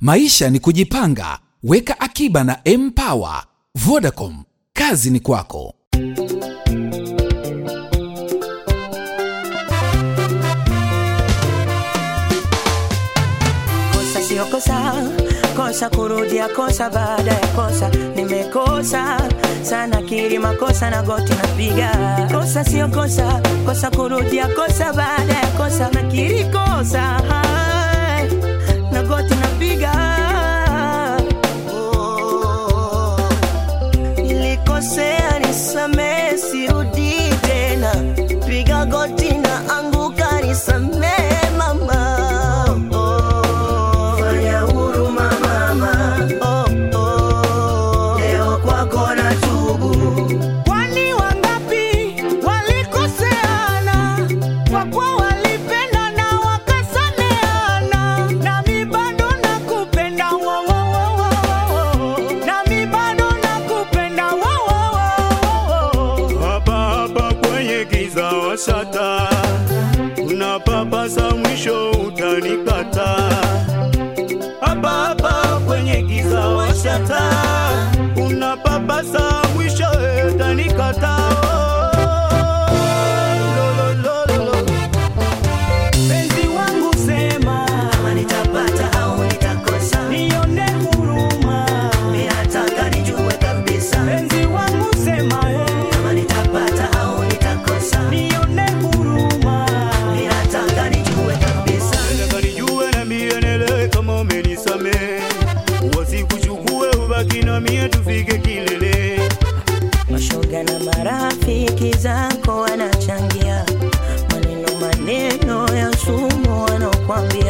Maisha ni kujipanga. Weka akiba na Mpower. Vodacom, kazi ni kwako. kosa sio kosa kosa kurudia kosa baada ya kosa nimekosa sana kiri makosa na goti napiga kosa sio kosa kosa kurudia kosa baada ya kosa nakiri kosa Hai, na goti napiga Oh, nilikosea nisamee sirudi tena piga goti na anguka nisamee mama Oh, fanya huruma mama Oh, oh, leo kwako na tubu Kwani wangapi walikoseana kwa kuwa walipendana wakasameana, nami bado nakupenda wo, wo, wo, wo, wo. nami bado nakupenda wo, wo, wo, wo. hapa hapa kwenye giza washata, unapapasa mwisho utanikata. Hapa hapa kwenye giza washata, unapapasa mwisho utanikata. Lo, lo, lo, lo, lo. Penzi wangu sema, kama nitapata au nitakosa nione huruma. minataka nijue kabisa Penzi wangu sema, eh, kama nitapata au nitakosa nione huruma. minataka nijue kabisa Nataka nijue na mie nielewe kama umenisamehe, wasikuchukue ubaki na mie tufike kilele. mashoga na marafiki zako wanachangia maneno maneno ya sumu wanaokwambia